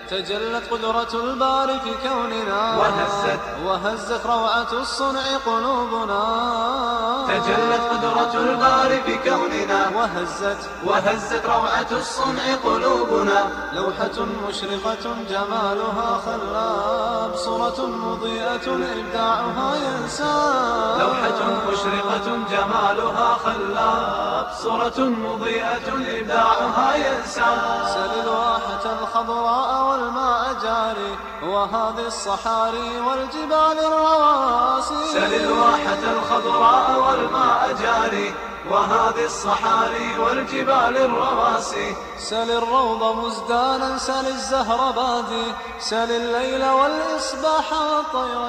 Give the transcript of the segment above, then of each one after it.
تجلت قدرة الباري في كوننا وهزت وهزت روعة الصنع قلوبنا تجلت قدرة الباري في كوننا وهزت وهزت روعة الصنع قلوبنا لوحة مشرقة جمالها خلاب صورة مضيئة إبداعها ينساب لوحة مشرقة جمالها خلاب صورة مضيئة إبداعها ينساب سل الواحة الخضراء والماء جاري وهذه الصحاري والجبال الرواسي سل الواحة الخضراء والماء جاري وهذه الصحاري والجبال الرواسي سل الروض مزدانا سل الزهر بادي سل الليل والإصباح والطير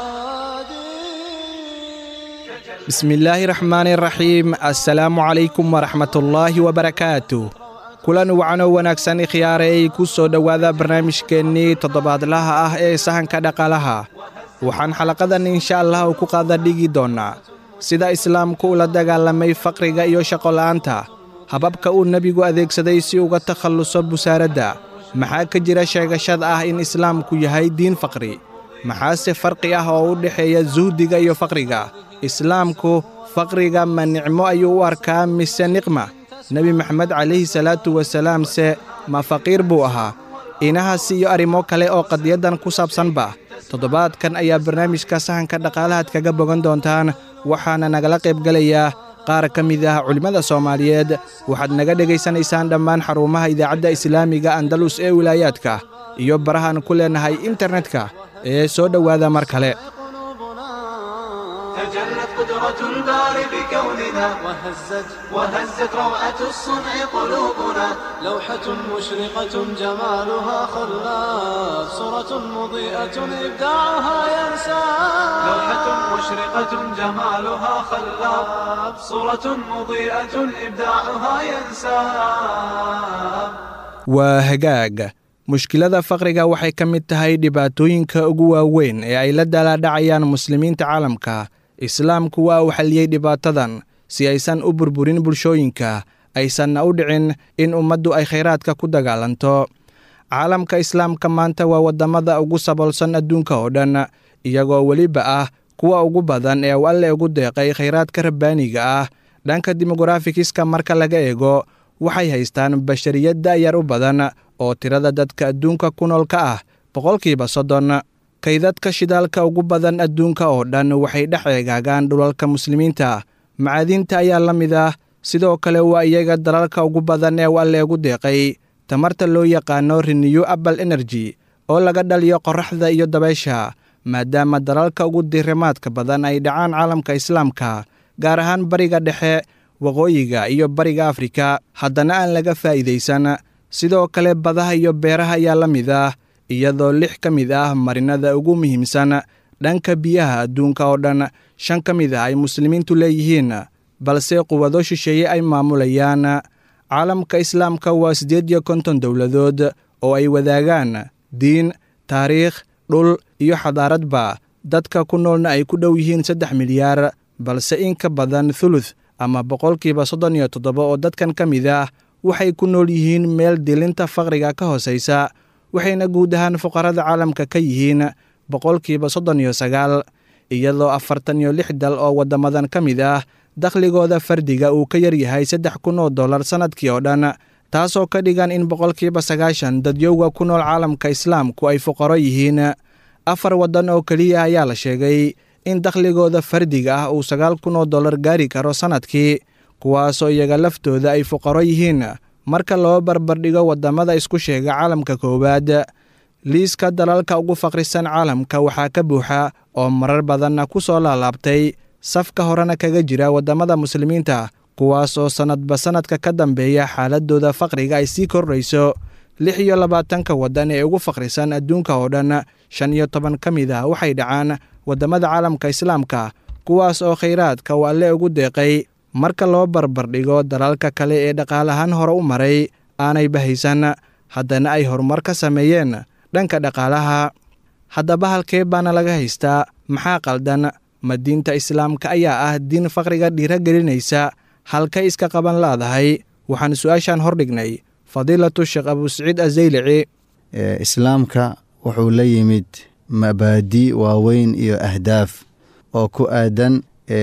شادي بسم الله الرحمن الرحيم السلام عليكم ورحمة الله وبركاته kulan wacano wanaagsan khiyaarey ku soo dhowaada barnaamijkeennii toddobaadlaha ah ee sahanka dhaqaalaha waxaan xalaqadan insha allah ku qaada dhigi doonnaa sida islaamku ula dagaalamay faqriga iyo shaqola'aanta hababka uu nebigu adeegsaday si uga takhalluso busaaradda maxaa ka jira sheegashada ah in islaamku yahay diin faqri maxaase farqi ah oo u dhexeeya suhdiga iyo faqriga islaamku faqriga ma nicmo ayuu u arkaa mise niqma nebi maxamed calayhi salaatu wasalaam se ma faqiir buu ahaa inahaas iyo arrimo kale oo qadiyaddan ku saabsanba toddobaadkan ayaa barnaamijka sahanka dhaqaalahaad kaga bogan doontaan waxaana nagala qaybgelayaa qaar ka mid ah culimmada soomaaliyeed waxaad naga dhegaysanaysaan dhammaan xarumaha idaacadda islaamiga andalus ee wilaayaadka iyo barahaan ku leennahay internetka ee soo dhowaada mar kale تجلت قدرة الباري بكوننا وهزت وهزت روعة الصنع قلوبنا لوحة مشرقة جمالها خلاف صورة مضيئة إبداعها ينساب لوحة مشرقة جمالها خلاب صورة مضيئة إبداعها ينساب waa hagaag mushkilada faqriga waxay ka mid tahay dhibaatooyinka ugu waaweyn ee ay la dalaadhacayaan muslimiinta caalamka islaamku waa uu xalliyey dhibaatadan si aysan u burburin bulshooyinka aysanna u dhicin in ummaddu ay khayraadka ku dagaalanto caalamka islaamka maanta waa waddamada ugu saboolsan adduunka oo dhan iyagoo weliba ah kuwa ugu badan ee uu alle ugu deeqay khayraadka rabbaaniga ah dhanka dimografikiska marka laga eego waxay haystaan bashariyad da'yar u badan oo tirada dadka adduunka ku nool ka ah boqolkiiba soddon kaydadka shidaalka ugu badan adduunka oo dhan waxay dhex eegaagaan dhulalka muslimiinta macaadiinta ayaa la mid ah sidoo kale waa iyaga dalalka ugu badan ee alle ugu deeqay tamarta loo yaqaano renew apple energy oo laga dhaliyo qorraxda iyo dabaysha maadaama dalalka ugu diirimaadka badan ay dhacaan caalamka islaamka gaar ahaan bariga dhexe waqooyiga iyo bariga afrika haddana aan laga faa'iidaysan sidoo kale badaha iyo beeraha ayaa la mid ah iyadoo lix ka mid ah marinada ugu muhiimsan dhanka biyaha adduunka oo dhan shan ka mid ah ay muslimiintu leeyihiin balse quwado shisheeye ay maamulayaan caalamka islaamka waa siddeed iyo konton dowladood oo ay wadaagaan diin taariikh dhul iyo xadaaradba dadka ku noolna ay ku dhow yihiin saddex milyaar balse in ka badan thuluth ama boqolkiiba soddon iyo toddoba oo dadkan ka mid ah waxay ku nool yihiin meel dilinta faqriga ka hoosaysa waxayna guud ahaan fuqarada caalamka ka yihiin boqolkiiba soddon iyo sagaal iyadoo afartan iyo lix dal oo waddamadan ka mid ah dakhligooda fardiga uu ka yaryahay saddex kun oo dollar sannadkii oo dhan taasoo ka dhigan in boqolkiiba sagaashan dadyowga ku nool caalamka islaamku ay fuqaro yihiin afar waddan oo keliya ayaa la sheegay in dakhligooda fardiga ah uu sagaal kun oo dollar gaari karo sannadkii kuwaasoo iyaga laftooda ay fuqaro yihiin marka loo barbardhigo waddamada isku sheega caalamka koowaad liiska dalalka ugu faqrisan caalamka waxaa ka buuxa oo marar badanna ku soo laalaabtay safka horena kaga jira waddamada muslimiinta kuwaas oo sannadba sannadka ka dambeeya xaaladooda faqriga ay sii kordhayso lix iyo labaatanka waddan ee ugu faqrisan adduunka oo dhan shan iyo toban ka mid ah waxay dhacaan waddamada caalamka islaamka kuwaas oo khayraadka uu alle ugu deeqay marka loo barbardhigo dalalka kale ee dhaqaalahaan hore u maray aanay bahaysan haddana ay horumar ka sameeyeen dhanka dhaqaalaha haddaba halkee baana laga haystaa maxaa qaldan ma diinta islaamka ayaa ah diin faqriga dhiiragelinaysa halkay iska qaban laadahay waxaan su-aashaan hordhignay fadiilatu sheekh abusaciid azaylici islaamka wuxuu la yimid mabaadi waaweyn iyo ahdaaf oo ku aadan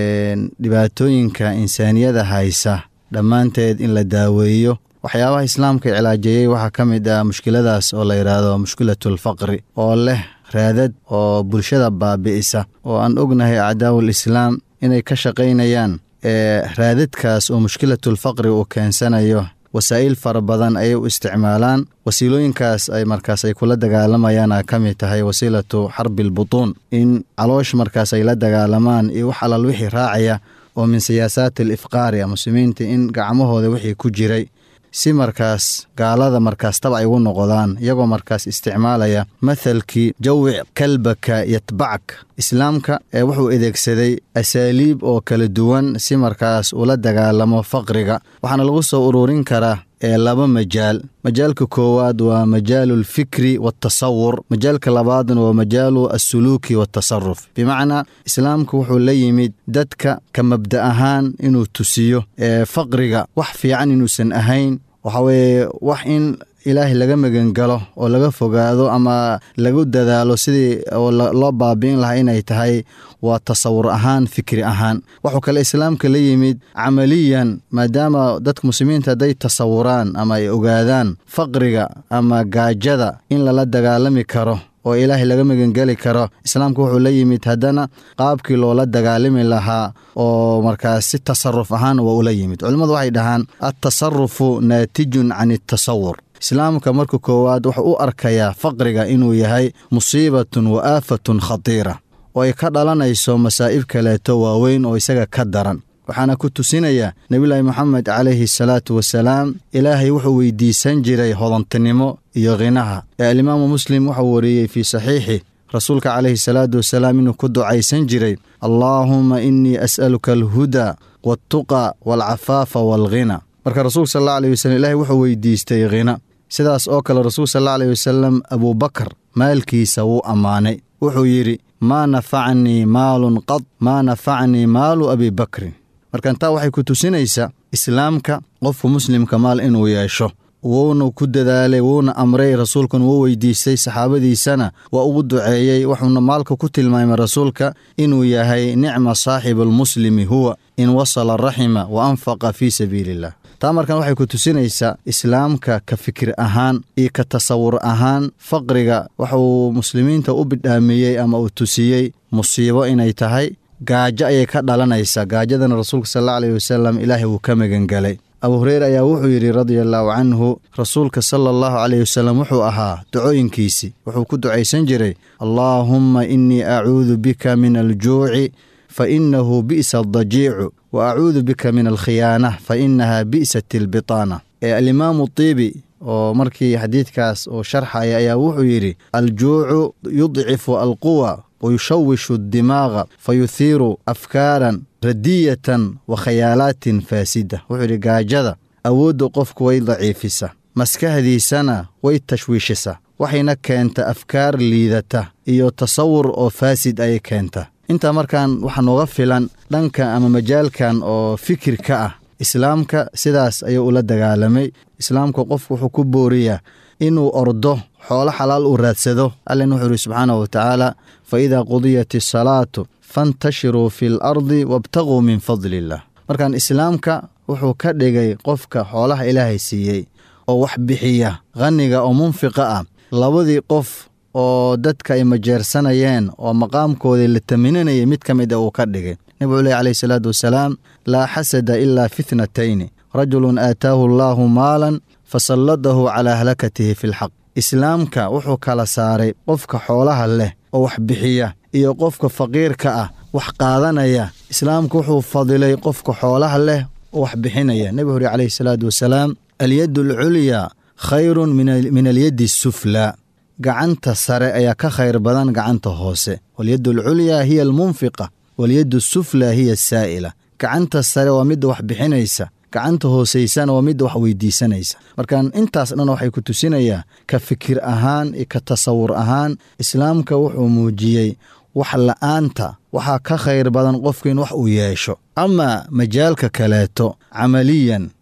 dhibaatooyinka insaaniyada haysa dhammaanteed in la daaweeyo waxyaabaha islaamka cilaajeeyey waxaa ka mid ah mushkiladaas oo la yidhaahdo mushkilatulfaqri oo leh raadad oo bulshada baabi'isa oo aan ognahay acdaawul islaam inay ka shaqaynayaan raadadkaas oo mushkilatulfaqri uu keensanayo wasaa'il fara badan ayay u isticmaalaan wasiilooyinkaas ay markaas ay kula dagaalamayaan a ka mid tahay wasiilatu xarbi albutuun in caloosh markaas ay la dagaalamaan iyo wax alal wixii raacaya oo min siyaasaati alifqaari muslimiinta in gacmahooda wixii ku jiray si markaas gaalada markaas tab ay ugu noqdaan iyagoo markaas isticmaalaya mathalkii jawic kalbaka yatbacak islaamka ee wuxuu adeegsaday asaaliib oo kala duwan si markaas ula dagaalamo faqriga waxaana lagu soo ururin karaa ee laba majaal majaalka koowaad waa majaalu alfikri waatasawur majaalka labaadna waa majaalu assuluuki waatasaruf bimacnaa islaamku wuxuu la yimid dadka ka mabda ahaan inuu tusiyo ee faqriga wax fiican inuusan ahayn waxa weeye wax in ilaahay laga magangalo oo laga fogaado ama lagu dadaalo sidii loo baabi'in lahaa inay tahay waa tasawur ahaan fikri ahaan wuxuu kale islaamka la yimid camaliyan maadaama dadka muslimiinta hadday tasawuraan ama ay ogaadaan faqriga ama gaajada in lala dagaalami karo oo ilaahay laga magangeli karo islaamka wuxuu la yimid haddana qaabkii loola dagaalami lahaa oo markaas si tasaruf ahaan waa ula yimid culimmadu waxay dhahaan altasarufu naatijun can itasawur islaamka marka koowaad wuxuu u arkayaa faqriga inuu yahay musiibatun wa aafatun khatiira oo ay ka dhalanayso masaa'ib kaleeto waaweyn oo isaga ka daran waxaana ku tusinaya nebillaahi moxamed calayhi salaatu wasalaam ilaahay wuxuu weydiisan jiray hodantinimo iyo khinaha ee alimaamu muslim wuxuu wariyey fii saxiixi rasuulka calayhi salaatu wasalaam inuu ku ducaysan jiray allaahumma innii as'aluka alhudaa waaltuqa waalcafaafa waalghina marka rasuulka sal alla aleyh wasallam ilahay wuxuu weydiistay khina sidaas oo kale rasuulka sal alla aleyh wasalam abuubakar maalkiisa wuu ammaanay wuxuu yidhi maa nafacnii maalun qad maa nafacnii maalu abibakrin markan taa waxay ku tusinaysaa islaamka qofku muslimka maal inuu yeesho wuuna ku dadaalay wuuna amray rasuulkuna wuu weydiistay saxaabadiisana waa ugu duceeyey wuxuuna maalka ku tilmaamay rasuulka inuu yahay nicma saaxibu almuslimi huwa in wasala raxima wa anfaqa fii sabiiliillah taa markan waxay ku tusinaysaa islaamka ka fikir ahaan iyo ka tasawur ahaan faqriga waxauu muslimiinta u bidhaamiyey ama uu tusiyey musiibo inay tahay gaajo ayay ka dhalanaysaa gaajadana rasuulka sal alla aleyh wasalam ilaahay wuu ka magangelay abu hureyre ayaa wuxuu yidhi radia allaahu canhu rasuulka sala allahu caleyh wasalam wuxuu ahaa ducooyinkiisii wuxuu ku ducaysan jiray allaahumma innii acuudu bika min aljuuci fa innahu bi'sa aldajiicu wa acuudu bika min alkhiyaana fa innaha bi'sat albitaana ee alimaamu tiibi oo markii xadiidkaas uu sharxaya ayaa wuxuu yidhi aljuucu yudcifu alquwa wayushawishu addimaaqa fa yuhiiru afkaaran radiyatan wa khayaalaatin faasida wuxuu yidhi gaajada awoodda qofku way daciifisa maskaxdiisana way tashwiishisa waxayna keenta afkaar liidata iyo tasawur oo faasid ayay keenta intaa markaan waxaa nooga filan dhanka ama majaalkan oo fikirka ah islaamka sidaas ayuu ula dagaalamay islaamka qofku wuxuu ku booriyaa inuu ordo xoolo xalaal uu raadsado allen wuxuu ihi subxaanahu watacaala fa idaa qudiyat isalaatu fantashiruu fi l ardi wabtaguu min fadli illah markaan islaamka wuxuu ka dhigay qofka xoolaha ilaahay siiyey oo wax bixiya khaniga oo munfiqa ah labadii qof oo dadka ay majeersanayeen oo maqaamkoodii la taminanayay mid ka mid a uu ka dhigay nebigu leh calayhi salaatu wasalaam laa xasada ilaa fitnatayni rajulun aataahu allaahu maalan fasalladahu calaa halakatihi fi lxaq islaamka wuxuu kala saaray qofka xoolaha leh oo wax bixiya iyo qofka faqiirka ah wax qaadanaya islaamku wuxuu fadilay qofka xoolaha leh oo wax bixinaya nebigu uri calayhi salaatu wasalaam alyaddu alculyaa khayrun min alyaddi asuflaa gacanta sare ayaa ka khayr badan gacanta hoose walyaddu alculyaa hiya almunfiqa walyaddu asuflaa hiya asaa'ila gacanta sare waa midda wax bixinaysa gacanta hoosaysana waa midda wax weydiisanaysa markaan intaas dhan waxay ku tusinayaa ka fikir ahaan iyo ka tasawur ahaan islaamka wuxuu muujiyey wax la'aanta waxaa ka khayr badan qofku in wax uu yeesho ama majaalka kaleeto camaliyan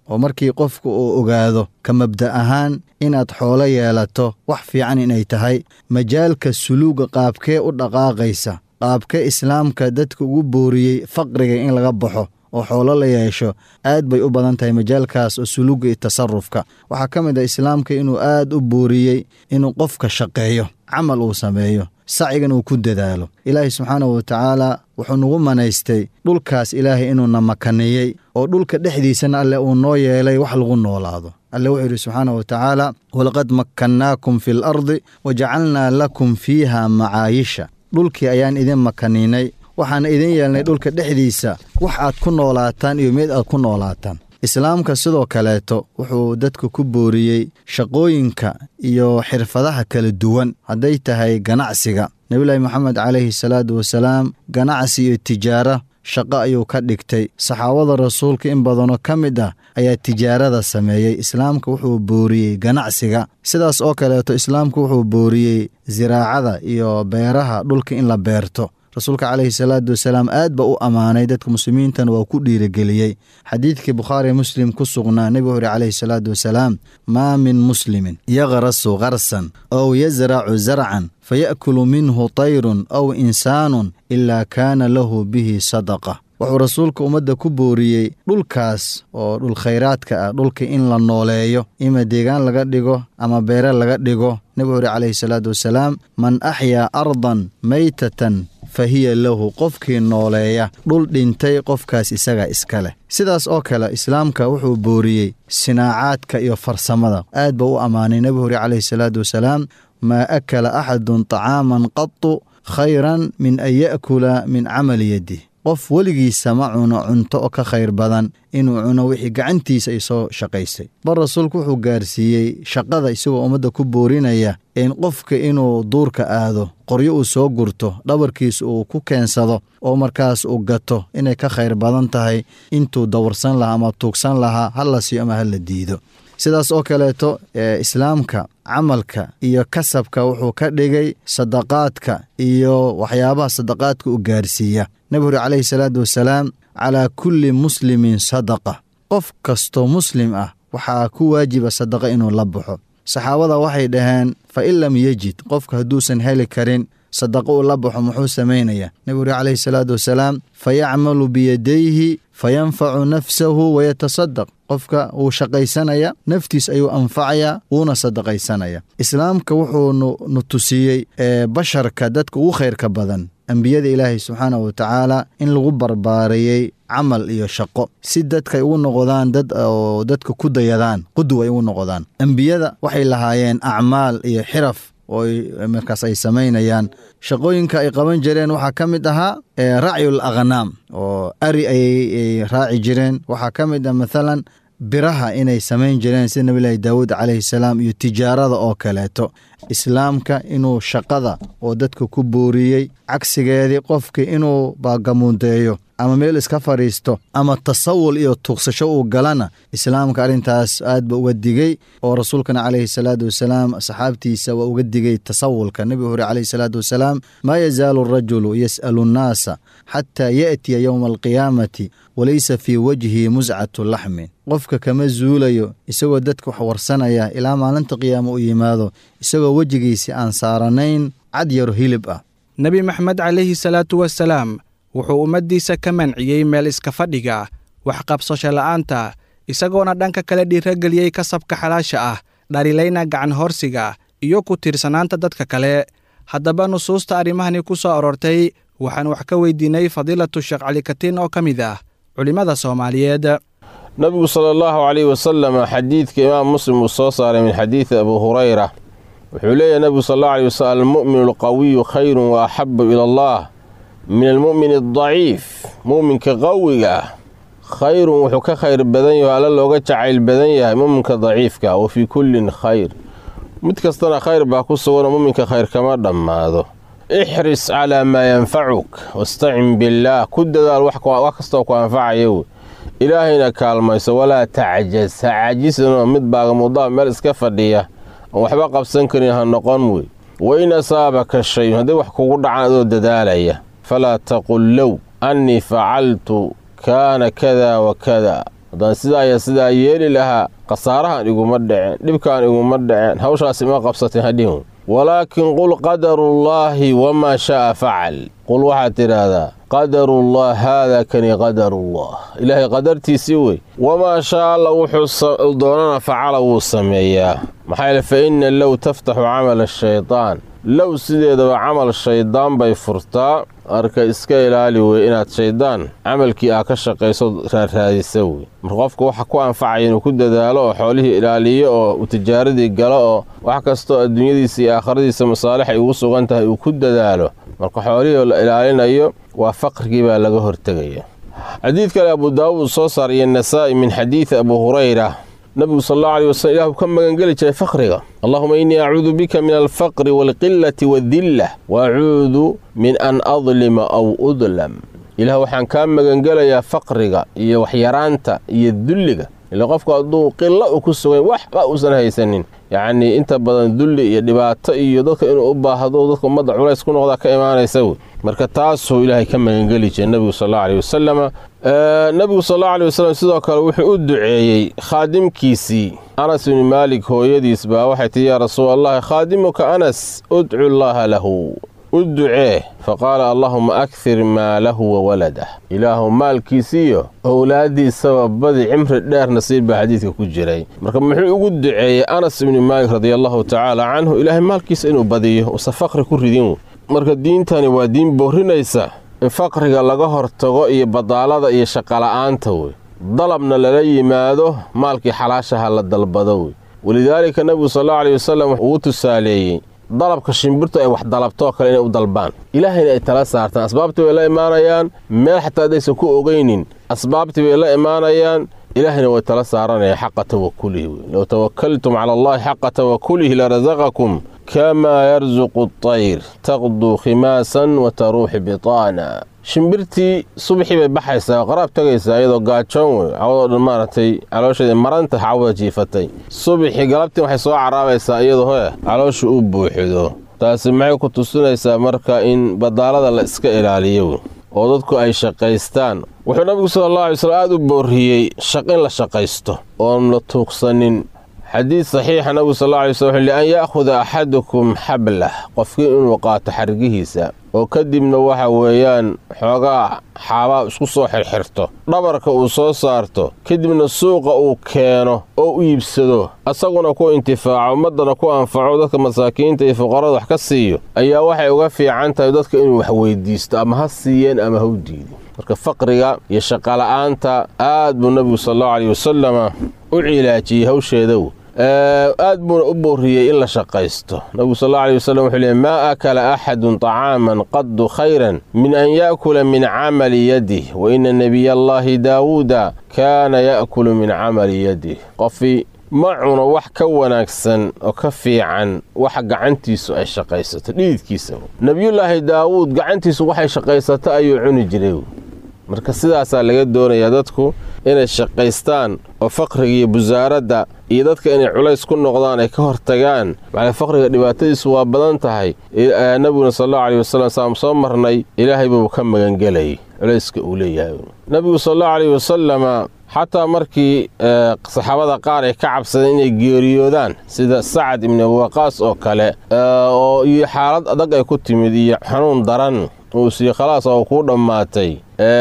oo markii qofku uu ogaado ka mabda ahaan inaad xoolo yeelato wax fiican inay tahay majaalka suluuga qaabkee u dhaqaaqaysa qaabkee islaamka dadka ugu booriyey faqriga in laga baxo oo xoolo la yeesho aad bay u badan tahay majaalkaas oo suluuga iyo tasarufka waxaa ka mid ah islaamka inuu aad u booriyey inuu qofka shaqeeyo camal uu sameeyo sacigan uu ku dadaalo ilaahay subxaanahu watacaala wuxuu nagu manaystay dhulkaas ilaahay inuuna makaniyey oo dhulka dhexdiisana alle uu noo yeelay wax lagu noolaado alle wuxuu yidhi subxaanahu watacaala walaqad makkannaakum fi l ardi wa jacalnaa lakum fiiha macaayisha dhulkii ayaan idin makaniinay waxaan idin yeelnay dhulka dhexdiisa wax aad ku noolaataan iyo mid aad ku noolaataan islaamka sidoo kaleeto wuxuu dadka ku booriyey shaqooyinka iyo xirfadaha kala duwan hadday tahay ganacsiga nebillaahi moxamed calayhi salaatu wasalaam ganacsi iyo tijaara shaqo ayuu ka dhigtay saxaabada rasuulka in badanoo ka mid ah ayaa tijaarada sameeyey islaamka wuxuu booriyey ganacsiga sidaas oo kaleeto islaamka wuxuu booriyey ziraacada iyo beeraha dhulka in la beerto rasuulka calayhi salaatu wasalaam aad ba u ammaanay dadka muslimiintana waa ku dhiirigeliyey xadiidkii bukhaari muslim ku sugnaa nebigu wuxuri calayhi salaatu wasalaam maa min muslimin yaqrasu qarsan ow yasracu zarcan faya'kulu minhu tayrun aw insaanun ilaa kaana lahu bihi sadaqa wuxuu rasuulka ummadda ku booriyey dhulkaas oo dhul khayraadka ah dhulka in la nooleeyo ima deegaan laga dhigo ama beere laga dhigo nebigu wuxuri calayhi salaatu wasalaam man axyaa ardan maytatan fa hiya lahu qofkii nooleeya dhul dhintay qofkaas isaga iska leh sidaas oo kale islaamka wuxuu booriyey sinaacaadka iyo farsamada aad ba u ammaanay nebigu huri calayhi salaatu wasalaam maa akala axadun طacaaman qatu khayran min an ya'kula min camali yadih qof weligiisa ma cuno cunto oo ka khayr badan inuu cuno wixii gacantiisa ay soo shaqaysay bal rasuulku wuxuu gaarsiiyey shaqada isagoo ummadda ku boorinaya in qofka inuu duurka aado qoryo uu soo gurto dhabarkiisa uu ku keensado oo markaas uu gato inay ka khayr badan tahay intuu dawarsan lahaa ama tuugsan lahaa ha la siiyo ama ha la diido sidaas oo kaleeto islaamka camalka iyo kasabka wuxuu ka dhigay sadaqaadka iyo waxyaabaha sadaqaadka u gaarsiiya nebi huri calayhi salaatu wasalaam calaa kulli muslimin sadaqa qof kastoo muslim ah waxaa ku waajiba sadaqa inuu la baxo saxaabada waxay dhaheen fa in lam yejid qofka hadduusan heli karin sadaqo uu la baxo muxuu samaynayaa nebi huri calayhi salaatu wasalaam fa yacmalu biyadayhi fayanfacu nafsahu wayatasadaq qofka wuu shaqaysanaya naftiis ayuu anfacayaa wuuna sadaqaysanaya islaamka wuxuu nu tusiyey basharka dadka ugu khayrka badan ambiyada ilaahay subxaanahu watacaala in lagu barbaariyey camal iyo shaqo si dadkay ugu noqdaan dad oo dadka ku dayadaan qudwa ay ugu noqdaan ambiyada waxay lahaayeen acmaal iyo xiraf oo markaas ay samaynayaan shaqooyinka ay qaban jireen waxaa ka mid ahaa racyul akhnaam oo ari ayay raaci jireen waxaa ka mid ah mathalan biraha inay samayn jireen sida nabilaahi daawuud calayhi salaam iyo tijaarada oo kaleeto islaamka inuu shaqada oo dadka ku booriyey cagsigeedii qofka inuu baagamuundeeyo ama meel iska fadhiisto ama tasawul iyo tuugsasho uu galana islaamka arrintaas aad ba uga digey oo rasuulkana calayhi salaatu wasalaam asxaabtiisa waa uga digay tasawulka nebigu hore calayhi salaatu wasalaam maa yazaalu arajulu yas'alu nnaasa xataa ya'tiya yowma alqiyaamati walaysa fii wajhi muscatu laxmin qofka kama zuulayo isagoo dadka wax warsanaya ilaa maalinta qiyaama u yimaado isagoo wejigiisi aan saaranayn cad yaro hilib ah nebi maxamed calayhi salaatu wasalaam wuxuu ummaddiisa ka manciyey meel iska fadhiga wax qabsasho la'aanta isagoona dhanka kale dhiirageliyey kasabka xalaasha ah dhalilayna gacan horsiga iyo ku tiirsanaanta dadka kale haddaba nusuusta arrimahani ku soo aroortay waxaan wax ka weydiinay fadiilatu sheekh cali katiin oo ka mid ah culimmada soomaaliyeed nabigu sala allahu caleyhi wasalam xadiidka imaam muslim uu soo saaray min xadiidi abu hurayra wuxuu leeyahy nabigu sal allahu aley wasalam almu'minu alqawiyu khayrun wa axabu ila allah min almu'min addaciif mu'minka qawiga ah khayrun wuxuu ka khayr badan yaho alla looga jacayl badan yahay mu'minka daciifka wa fii kullin khayr mid kastana khayr baa ku suganoo mu'minka khayr kama dhammaado ixris calaa maa yanfacuk wastacin billaah ku dadaal wax kastoo ku anfacaya wey ilaahayna kaalmayso walaa tacjas ha caajisanoo mid baagamudaab meel iska fadhiya aan waxba qabsan karin ha noqon wey wain asaabaka shayun haddii wax kugu dhacan adoo dadaalaya falaa taqul low annii facaltu kaana kada wa kada haddaan sidaa iyo sidaa yeeli lahaa khasaarahan iguma dhaceen dhibkaan iguma dhaceen hawshaas ima qabsatin hadhihin walaakin qul qadarullaahi wamaa sha'a facal qul waxaad tidhaahdaa qadarullah haadaa kani qadarullah ilaahay qadartiisii wey wamaa shaa alla wuxuu doonana facala wuu sameeyaa maxaa yeele fa inna low taftaxu camala ashaytaan low sideedaba camal shayddaan bay furtaa marka iska ilaali wey inaad shayddaan camalkii aa ka shaqayso raarraadisa wey marka qofka waxa ku anfacaya inuu ku dadaalo oo xoolihii ilaaliyo oo uu tijaaradii galo oo wax kastoo adduunyadiisa iyo aakhiradiisa masaalix ay ugu sugan tahay uu ku dadaalo marka xoolihii la ilaalinayo waa faqrigii baa laga hortegaya xadiid kale abu daawuud soo saariyo nasaa'i min xadiidi abu hurayra nabigu sal allahu aleyh wasalm ilahu ka magangeli jiray fakhriga allahuma innii acuudu bika min alfaqri waalqilati waadillah wa acuudu min an adlima aw udlam ilaah waxaan kaa magangelayaa faqriga iyo waxyaraanta iyo dulliga ila qofku hadduu qilo u ku sugan waxba uusan haysanin yacnii inta badan dulli iyo dhibaato iyo dadka inuu u baahdo dadka ummadda culays ku noqdaa ka imaanaysa wey marka taasuu ilaahay ka magangeli jiray nebigu sal allahu aleyh wasalama nebigu sal allahu aley wasalam sidoo kale wuxuu u duceeyey khaadimkiisii anas ibni maalik hooyadiis baa waxay tihi yaa rasuul allahi khaadimuka anas udcu llaaha lahu u ducee fa qaala allaahuma akhir maalahu wa waladah ilaahu maalkiisiiyo owlaaddiisaba badi cimri dheer nasiib baa xadiidka ku jiray marka muxuu ugu duceeyey anas ibni maalik radiallahu tacaala canhu ilaahay maalkiisa inuu badiyo uusan faqri ku ridin marka diintani waa diin boorinaysa in faqriga laga hortago iyo badaalada iyo shaqola'aanta wey dalabna lala yimaado maalkii xalaashaha la dalbado wey walidaalika nebigu sal allahu aleyh wasalam ugu tusaaleeyey dalabka shimbirtu ay wax dalabtoo kale inay u dalbaan ilaahayna ay tala saartaan asbaabtii bay la imaanayaan meel xataa haddaysan ku ogaynin asbaabtii bay la imaanayaan ilaahayna way tala saaranayaan xaqa tawakulihi wey low tawakaltum cala allahi xaqa tawakulihi larasaqakum kamaa yarsuqu atayr taqduu khimaasan wa taruuxi bitaana shimbirtii subaxii bay baxaysaa qaraab tegaysaa iyadoo gaajoon wey cawadoo dhan maaragtay caloosheeda maranta cawada jiifatay subaxii galabtii waxay soo caraabaysaa iyadoo hoe caloosha u buuxido taasi maxay ku tusinaysaa marka in badaalada la iska ilaaliyo oo dadku ay shaqaystaan wuxuu nabigu sala allah alay slm aad u boorriyey shaq in la shaqaysto oon la tuugsanin xadiid saxiixa nabigu sal alla alay slm wuxuu li an ya'khuda axadukum xablah qofkii inuu qaato xargihiisa oo kadibna waxa weeyaan xoogaa xaabaa isku soo xirxirto dhabarka uu soo saarto kadibna suuqa uu keeno oo u iibsado asaguna ku intifaaco ummaddana ku anfaco dadka masaakiinta iyo fuqarada wax ka siiyo ayaa waxay uga fiican tahay dadka inuu wax weydiisto ama ha siiyeen ama ha u diido marka faqriga iyo shaqola'aanta aad buu nebigu sal allahu aleyh wasalama u cilaajiyey hawsheedow aad buuna u boorriyey in la shaqaysto nabigu sal alla alay wasalam wuxuu leey maa akala axadun طacaaman qaddu khayran min an ya'kula min camali yadih wa ina nebiy allaahi daawuuda kaana ya'kulu min camali yadih qofi ma cuno wax ka wanaagsan oo ka fiican waxa gacantiisu ay shaqaysato dhididkiisa nebiyullaahi daawuud gacantiisu waxay shaqaysato ayuu cuni jiray marka sidaasaa laga doonayaa dadku inay shaqaystaan oo faqriga iyo busaaradda iyo dadka inay culays ku noqdaan ay ka hortagaan macnaa faqriga dhibaatadiisu waa badan tahay nebiguna sal allahu aleyh wasalam saam soo marnay ilaahay buu ka magangelayay culayska uu leeyahay nebigu sal allahu aleyh wasalama xataa markii saxaabada qaar ay ka cabsadeen inay geeriyoodaan sida sacad ibni waqaas oo kale oo iyo xaalad adag ay ku timid iyo xanuun daran uu sii khalaas oo kuu dhammaatay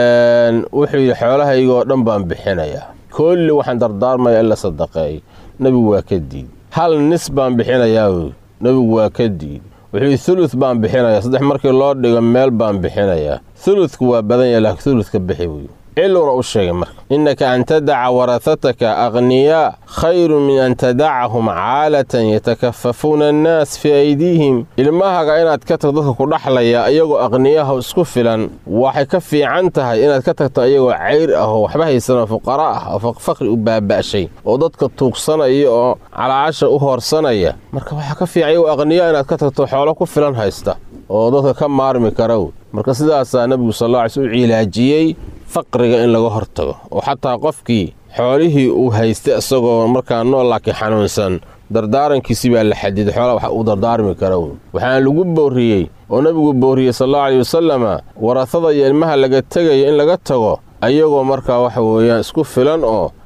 wuxuu yidhi xoolahaygoo dhan baan bixinayaa kolli waxaan dardaarmaya in la sadaqeey nebigu waa ka diid hal nis baan bixinayaa nebigu waa ka diid wuxuu yidhi hulud baan bixinayaa saddex markii loo dhigo meel baan bixinayaa huludku waa badan yahay laakiin huludka bixi wey ciluuna u sheegay marka innaka an tadaca warahataka akhniyaa khayrun min an tadacahum caalatan yatakafafuuna annaas fii aydiihim ilmahaga inaad ka tagto dadka ku dhaxlaya iyagoo akhniyaha isku filan waxay ka fiican tahay inaad ka tagto iyagoo cayr ah oo waxba haysanoo fuqara ah oo faqri u baaba'shay oo dadka tuugsanaya oo calaacasha u hoorsanaya marka waxaa ka fiican iyagoo akhniyaa inaad ka tagto xoolo ku filan haysta oo dadka ka maarmi karaw marka sidaasaa nebigu sal alla alay sl u cilaajiyey faqriga in laga hortago oo xataa qofkii xoolihii uu haystay isagoo markaa nool laakiin xanuunsan dardaarankiisi baa la xadiday xoolaa wax uu dardaarmi kara waxaana lagu boorriyey oo nebigu boorriyey sal allahu aleyh wasalama warasada iyo ilmaha laga tegayo in laga tago ayagoo markaa waxa weeyaan isku filan oo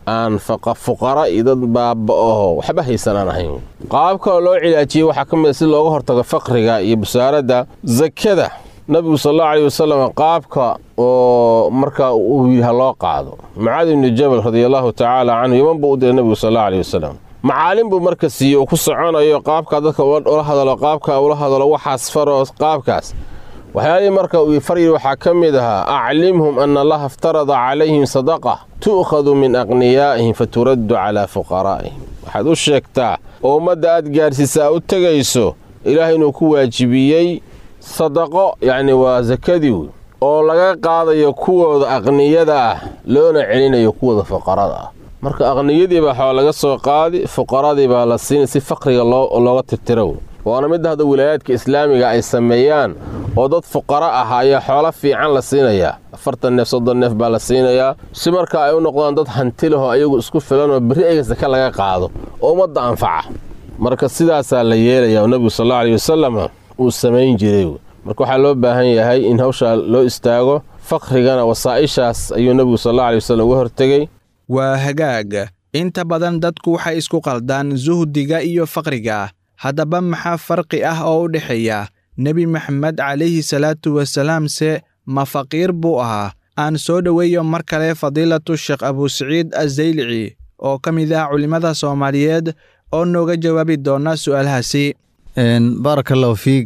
aan fuqara iyo dad baaba-aho waxba haysan aan ahayn qaab kaloo loo cilaajiyey waxaa ka mid a si looga hortago faqriga iyo basaaradda sakada nabigu sal allahu aleyh wasalam qaabka oo markaa uu yidhi ha loo qaado mucaad ibni jabal radiallahu tacaala canhu yaman buu u diray nebigu sal allahu aleyh wasalam macaalin buu marka siiyey uu ku soconayo qaabkaa dadka ula hadalo qaabkaa ula hadalo waxaas faroo qaabkaas waxyaalihii marka uu faryi waxaa ka mid ahaa aclimhum ana allaha iftarada calayhim sadaqa tu'khadu min aqniyaa'ihim faturaddu calaa fuqaraa'ihim waxaad u sheegtaa oo ummadda aad gaadhsiisaa u tegayso ilaah inuu ku waajibiyey sadaqo yacni waa sakadii wey oo laga qaadayo kuwooda aqniyada ah loona celinayo kuwooda fuqarada ah marka aqniyadii baa xoo laga soo qaadi fuqaradii baa la siinay si faqriga looga tirtiro wey waana midda hadda wilaayaadka islaamiga ay sameeyaan oo dad fuqaro ah ayaa xoolo fiican la siinayaa afartan neef soddon neef baa la siinayaa si marka ay u noqdaan dad hantilaho ayagu isku filanoo berri ayaga sake laga qaado oo ummadda anfaca marka sidaasaa la yeelaya oo nebigu sal allau aleyhi wasalam uu samayn jiray marka waxaa loo baahan yahay in hawshaa loo istaago faqrigana wasaa'ishaas ayuu nebigu sal allau aley wasalam uga hortegey waa hagaag inta badan dadku waxay isku qaldaan suhdiga iyo faqriga haddaba maxaa farqi ah oo u dhexeeya nebi maxamed calayhi salaatu wasalaam se ma faqiir buu ahaa aan soo dhoweeyo mar kale fadiilatu sheekh abusaciid azaylici oo ka mid ah culimmada soomaaliyeed oo nooga jawaabi doona su'aalahaasi baaraka allahu fiik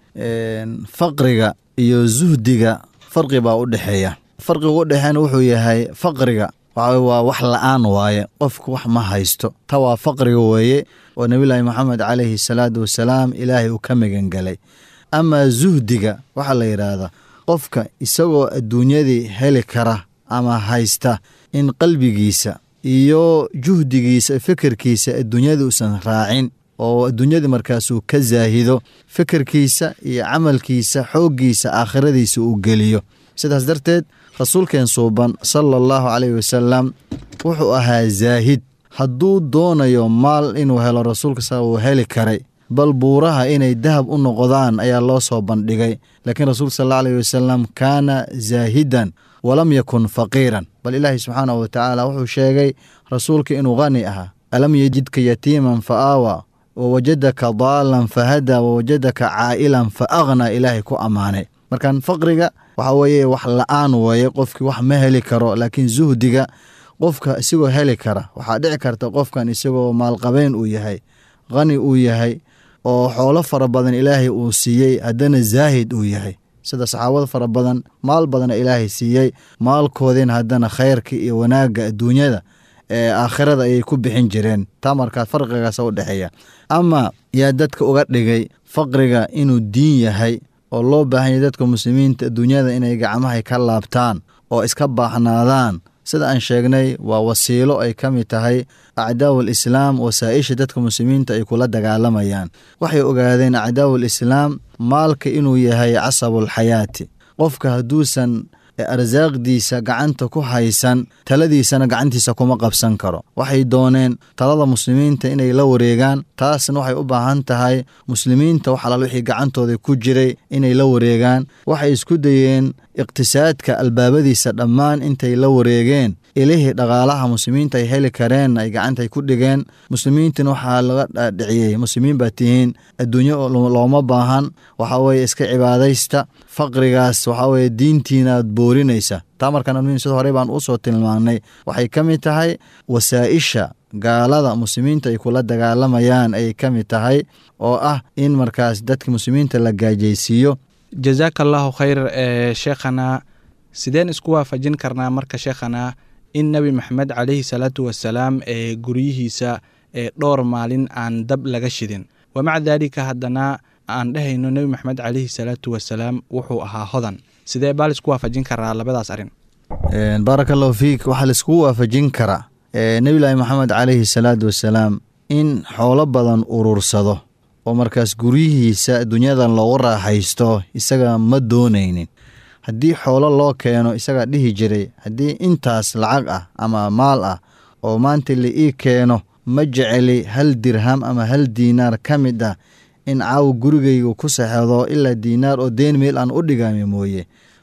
faqriga iyo zuhdiga farqi baa u dhexeeya farqiga u dhexeena wuxuu yahay faqriga waa wax la'aan waaye qofku wax ma haysto ta waa faqriga weeye oo nebillaahi moxamed calayhi salaatu wasalaam ilaahay uu ka magangelay amaa zuhdiga waxaa la yidhaahdaa qofka isagoo adduunyadii heli kara ama haysta in qalbigiisa iyo juhdigiisa fikirkiisa adduunyada uusan raacin oo adduunyadii markaasuu ka zaahido fikirkiisa iyo camalkiisa xooggiisa aakhiradiisa uu geliyo sidaas darteed rasuulkeen suuban sala allahu caleyhi wasalam wuxuu ahaa zaahid hadduu doonayo maal inuu helo rasuulka sa uu heli karay bal buuraha inay dahab u noqdaan ayaa loo soo bandhigay laakiin rasuulka sal alla aleyhi wasalam kaana zaahidan walam yakun faqiiran bal ilaahi subxaanahu watacaala wuxuu sheegay rasuulka inuu qani ahaa alam yajidka yatiiman fa aawa wawajadaka daalan fahadaa wawajadaka caa'ilan fa aghnaa ilaahay ku ammaanay markan faqriga waxa weeye wax la-aan weeye qofkii wax ma heli karo laakiin zuhdiga qofka isagoo heli kara waxaa dhici karta qofkan isagoo maalqabeyn uu yahay qani uu yahay oo xoolo fara badan ilaahay uu siiyey haddana zaahid uu yahay sida saxaabada fara badan maal badana ilaahay siiyey maalkoodin haddana khayrka iyo wanaagga adduunyada ee aakhirada ayay ku bixin jireen taa markaa farqigaasa u dhexeeya ama yaa dadka uga dhigay faqriga inuu diin yahay oo loo baahanyay dadka muslimiinta adduunyada inay gacmahay ka laabtaan oo iska baaxnaadaan sida aan sheegnay waa wasiilo ay ka mid tahay acdaawul islaam wasaa-isha dadka muslimiinta ay kula dagaalamayaan waxay ogaadeen acdaawul islaam maalka inuu yahay casabul xayaati qofka hadduusan arsaaqdiisa gacanta ku haysan taladiisana gacantiisa kuma qabsan karo waxay dooneen talada muslimiinta inay la wareegaan taasna waxay u baahan tahay muslimiinta wax alaal wixii gacantooda ku jiray inay la wareegaan waxay isku dayeen iqtisaadka albaabadiisa dhammaan intay la wareegeen ilihii dhaqaalaha muslimiinta ay heli kareen ay gacantay ku dhigeen muslimiintana waxaa laga dhaadhiciyey muslimiin baa tihiin adduunyo looma baahan waxaa weeye iska cibaadaysta faqrigaas waxaa weeye diintiina aad boorinaysa taa markaan sida horey baan usoo tilmaannay waxay ka mid tahay wasaa-isha gaalada muslimiinta ay kula dagaalamayaan ayay ka mid tahay oo ah in markaas dadka muslimiinta la gaajaysiiyo jazaaka allahu khayr ee sheekhana sideen isku waafajin karnaa marka sheekhana in nebi maxamed calayhi salaatu wasalaam ee guryihiisa ee dhowr maalin aan dab laga shidin wa maca daalika haddana aan dhehayno nebi maxamed calayhi salaatu wasalaam wuxuu ahaa hodan sidee baa laisku waafajin karaa labadaas arrin baaraka allahu fiik waxaa laiskugu waafajin karaa nebilaahi maxamed calayhi salaatu wasalaam in xoolo badan urursado oo markaas guryihiisa dunyadan loogu raaxaysto isaga ma doonaynin haddii xoolo loo keeno isagaa dhihi jiray haddii intaas lacag ah ama maal ah oo maanta la ii keeno ma jeceli hal dirham ama hal diinaar ka mid ah in caawa gurigayga ku saxedo ilaa diinaar oo deen meel aan u dhigaami mooye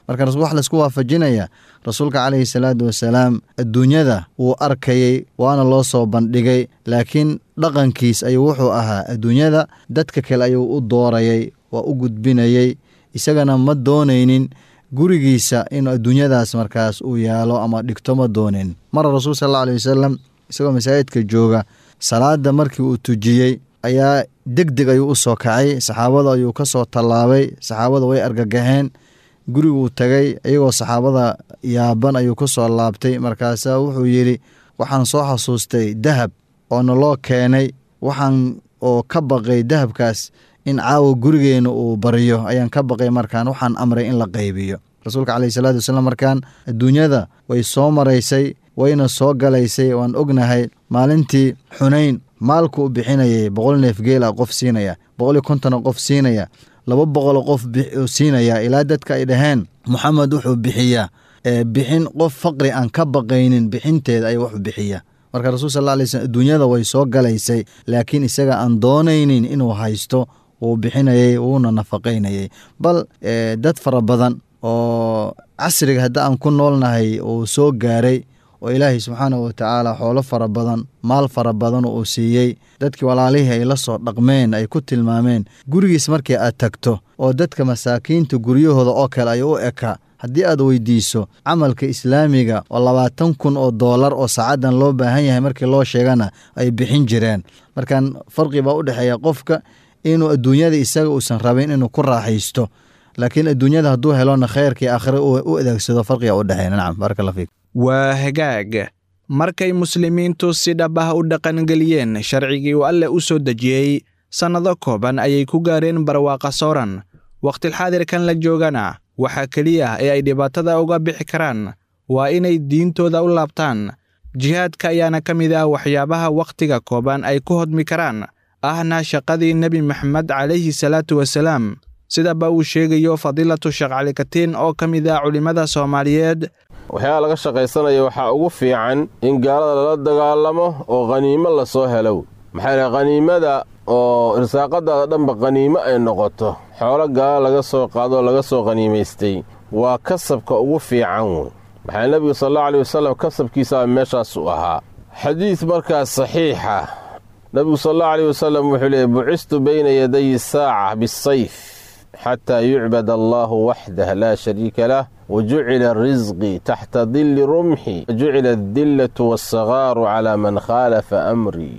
marka wax laisku waafajinaya rasuulka caleyhi salaatu wasalaam adduunyada wuu arkayey waana loo soo bandhigay laakiin dhaqankiis ayuu wuxuu ahaa adduunyada dadka kale ayuu u doorayay waa u gudbinayey isagana ma doonaynin gurigiisa inuu adduunyadaas markaas uu yaalo ama dhigto ma doonin mara rasuul sal alla aley wasalam isagoo masaajidka jooga salaada markii uu tujiyey ayaa deg deg ayuu u soo kacay saxaabada ayuu ka soo tallaabay saxaabada way argagaxeen guriguu tagay iyagoo saxaabada yaaban ayuu ku soo laabtay markaasaa wuxuu yidhi waxaan soo xasuustay dahab oo naloo keenay waxaan oo ka baqay dahabkaas in caawa gurigeena uu baryo ayaan ka baqay markaan waxaan amray in la qaybiyo rasuulka caleyhi salaatu wasalaam markaan adduunyada way soo maraysay wayna soo galaysay waan ognahay maalintii xunayn maalku u bixinayay boqol neef geela qof siinaya boqol iyo kontona qof siinaya laba boqolo qof siinaya ilaa dadka ay dhaheen moxamed wuxuu bixiyaa bixin qof faqri aan ka baqaynin bixinteeda ay waxu bixiya marka rasul sal alay slm adduunyada way soo galaysay laakiin isaga aan doonaynin inuu haysto wuu bixinayay wuuna nafaqaynayay bal dad fara badan oo casriga hadda aan ku noolnahay uu soo gaaray oo ilaahay subxaanahu watacaala xoolo fara badan maal fara badan uu siiyey dadkii walaalihii ay la soo dhaqmeen ay ku tilmaameen gurigiis markii aad tagto oo dadka masaakiinta guryahooda oo kale ay u eka haddii aad weydiiso camalka islaamiga oo labaatan kun oo doolar oo saacadan loo baahan yahay markii loo sheegana ay bixin jireen markaan farqi baa u dhexeeya qofka inuu adduunyada isaga uusan rabin inuu ku raaxaysto laakiin adduunyada hadduu helona khayrkii aakhire u adeegsado farqiga u dhexeeya nacam baaraka allah fiik waa hagaag markay muslimiintu si dhab ah u dhaqangeliyeen sharcigii uu alle u soo dejiyey sannado kooban ayay ku gaareen barwaaqa sooran wakhtilxaadirkan la joogana waxaa keliya ee ay dhibaatada uga bixi karaan waa inay diintooda u laabtaan jihaadka ayaana ka mid ah waxyaabaha wakhtiga kooban ay ku hodmi karaan ahna shaqadii nebi maxamed calayhi salaatu wasalaam sidaba uu sheegayo fadiilatu sheekh calikatiin oo ka mid ah culimmada soomaaliyeed waxyaala laga shaqaysanaya waxaa ugu fiican in gaalada lala dagaalamo oo khaniimo lasoo helo maxaa yidhaha khaniimada oo irsaaqadaada dhanba khaniimo ay noqoto xoolo gaala laga soo qaadoo laga soo khaniimaystay waa kasabka ugu fiican wey maxaa nebigu sal allau aley wasalam kasabkiisaa meeshaas u ahaa xadiid markaas saxiixa nebigu sal allau aleyh wasalam wuxuu leeyay bucistu bayna yaday saaca bisayf xataa yucbad allaahu waxdah laa shariika lah wajucila risqii taxta dilli rumxi wajucila adillatu waasagaaru calaa man khaalafa amrii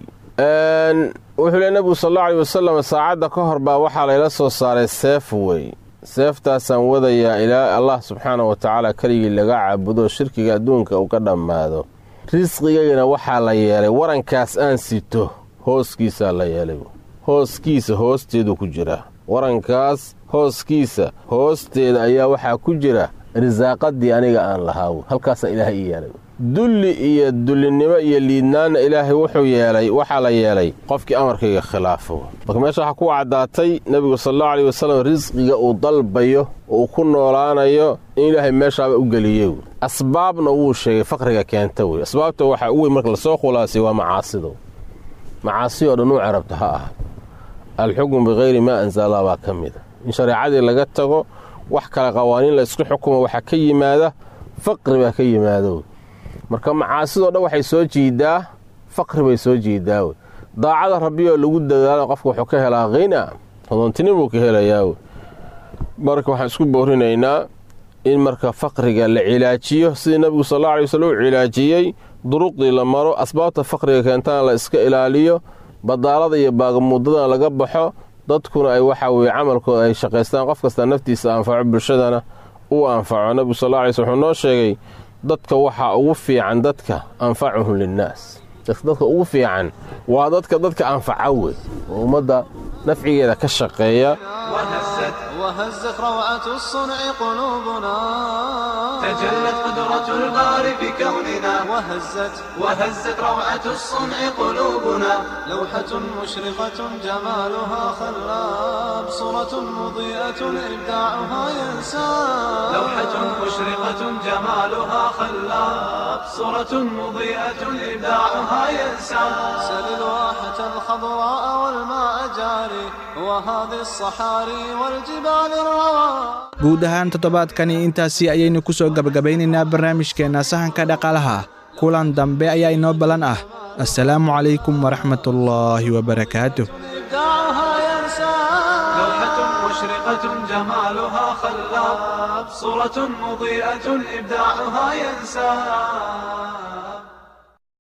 wuxuu leey nebigu sal allau aley wasalam saacadda ka hor baa waxaa layla soo saaray seef wey seeftaasaan wadayaa ilaa allah subxaana wa tacaala keligii laga caabudo shirkiga adduunka uu ka dhammaado risqigaygana waxaa la yeelay warankaas aan sito hooskiisaa la yeelay hooskiisa hoosteedu ku jira warankaas hooskiisa hoosteeda ayaa waxaa ku jira risaaqadii aniga aan lahaa halkaasaa ilaahay ii yeelay dulli iyo dullinimo iyo liidnaanna ilaahay wuxuu yeelay waxaa la yeelay qofkii amarkayga khilaafo marka meesha waxaa ku caddaatay nebigu salaallau aleyh wasalam risqiga uu dalbayo uu ku noolaanayo in ilaahay meeshaaba u geliyey asbaabna wuu sheegay faqriga keenta wey asbaabta waxaa u weyn marka lasoo khulaasay waa macaasido macaasi oo dhan uu carabta ha ah alxukmu bikayri maa anzala baa ka mida in shareecadii laga tago wax kale qawaaniin la isku xukumo waxaa ka yimaada faqri baa ka yimaado marka macaasidoo dhan waxay soo jiidaa faqri bay soo jiidaa wey daacada rabbiyoo lagu dadaalo qofka wuxuu ka helaa khina hodoontina buu ka helayaa wey marka waxaan isku boorinaynaa in marka faqriga la cilaajiyo sidii nabigu sal alla alay waslm u cilaajiyey duruqdii la maro asbaabta faqriga keentana la iska ilaaliyo badaalada iyo baagamuudadana laga baxo dadkuna ay waxa weye camalkooda ay shaqaystaan qof kasta naftiisa anfaco bulshadana uu anfaco nabigu sal alla alay sl wuxuu noo sheegay dadka waxaa ugu fiican dadka anfacuhum linnaas dadka ugu fiican waa dadka dadka anfaca wey oo ummadda nafcigeeda ka shaqeeya وهزت روعة الصنع قلوبنا تجلت قدرة الباري بكوننا وهزت وهزت روعة الصنع قلوبنا لوحة مشرقة جمالها خلاب صورة مضيئة إبداعها ينسى لوحة مشرقة جمالها خلاب صورة مضيئة إبداعها ينسى سل الواحة الخضراء والماء جاري وهذه الصحاري والجبال الرواسي guud ahaan toddobaadkani intaasi ayaynu ku soo gebagabaynaynaa barnaamijkeenna sahanka dhaqaalaha kulan dambe ayaa inoo ballan ah assalaamu calaykum waraxmatullaahi wabarakaatuh إبداعها ينسى لوحة مشرقة جمالها خلاب صورة مضيئة إبداعها ينسى